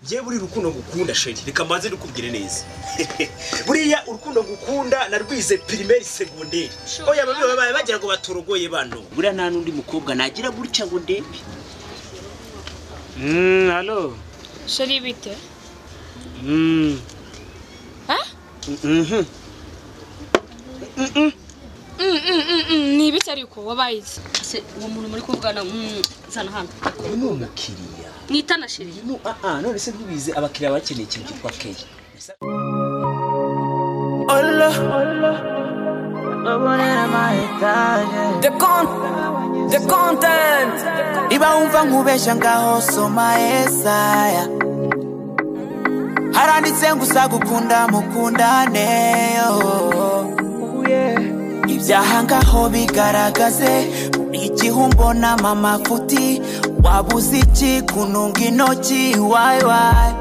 ngewe buri rukundo ngukunda sheri reka mbanze rukubwire neza buriya urukundo ngukunda narwize pirimeri segonderi oya babi babaye bagira ngo baturogoye bano buriya nta n'undi mukobwa nagira gutya ngo ndebe hano sheri bite ni ibiki ariko wabaye iki se uwo muntu muri kuvugana mm, zana hano uyu ni umukiriya mwitana sheri uyu ni aha none se ntubizi abakiriya bakeneye ikintu cyitwa keya The con the content iba umva nkubeshya ngaho soma Yesaya haranditse ngusa gukunda mukundane yo ibyaha ngaho bigaragaze igihe umbona mama futi wabuze iki kununga intoki wayi wayi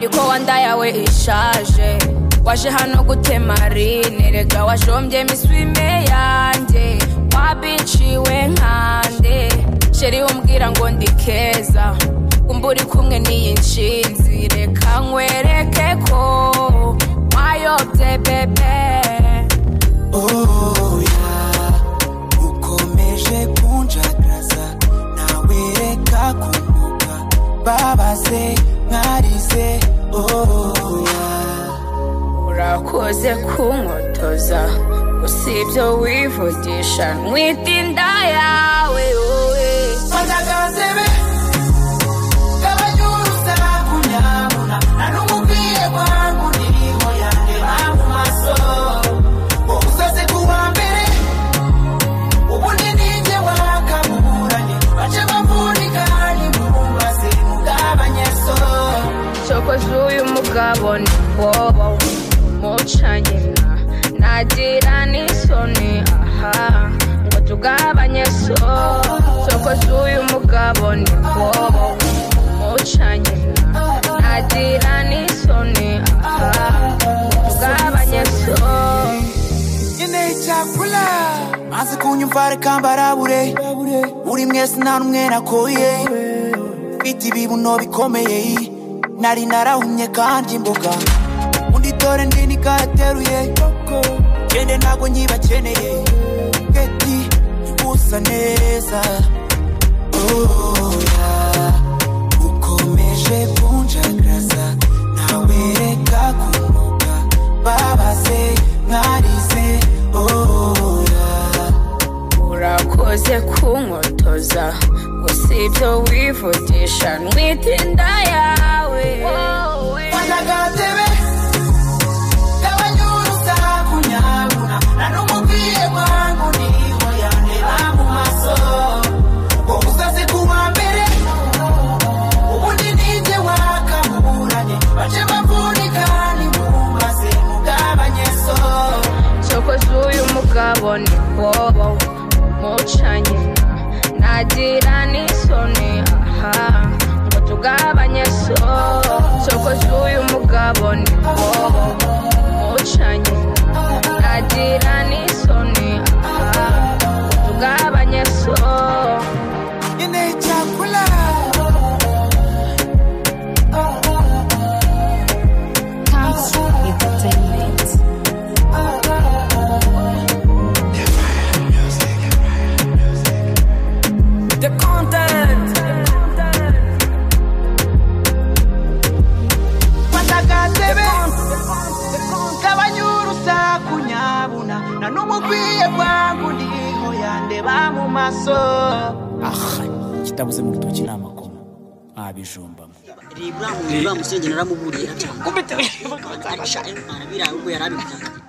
Iko wanda yawe ishaje waje hano gutema rine rega wajombye miswime yanjye wabiciwe nkande sheri umbwira ngo ndi keza kumva uri kumwe n'iyi nshinzi reka nkwereke ko wayobye bebe Oh yeah, ukomeje kunjagaza nawereka kumbuka babaze mwarize oh yeah. urakoze kunkotoza gusa ibyo wivugisha mwita inda yawe wowe Mandagazebe, kabanyuruza kunyabuna, na n'umubwiye kwangu niriho yandeba mu maso. Ubusaze kuwa mbere, ubundi ninjye wakabuburanye, bace bamvunika ntimubaze mugabanye so. cokoze uyu mugabo ni bobo mucanye nka nagira n'isoni aha ngo tugabanye so cokoze uyu mugabo ni bobo mucanye nka nagira n'isoni aha ngo tugabanye so nyine cyakula maze kunyumva reka mbarabure uri mwese nta n'umwe nakoye mfite ibibuno bikomeye nari narahumye kandi imboga undi dore ndi nigarateruye gende ntabwo nyibakeneye keti usa neza oya ukomeje kunjagaza ntawereka kunuka babaze mwarize oya urakoze kunkotoza gusa ibyo wivugisha ntwite inda yawe Wanagatebe, kabanyuruza kunyabuna, na n'umubwiye kwangu niho yandeba mu maso. Wowe uzaze kuwa mbere, ubundi ninjye wakamuburanye, bace bamvunika ntimubaze mugabanye so. cokoze uyu mugabo ni bobo mucanye nka nagira n'isoni aha ngo tugabanye so cokoze uyu mugabo ni bobo mucanye nka nagira n'isoni aha ngo tugabanye so Nyine cyakula. The content. Wanagatebe, kabanyurusa kunyabuna, na n'umubwiye kwangu niho yandeba mu maso. Ah, kitabuze mu rutoki ni amakoma abijombamo reba uriya musore njye naramuburiye arabyanga arabirara ubwo yarabivugaga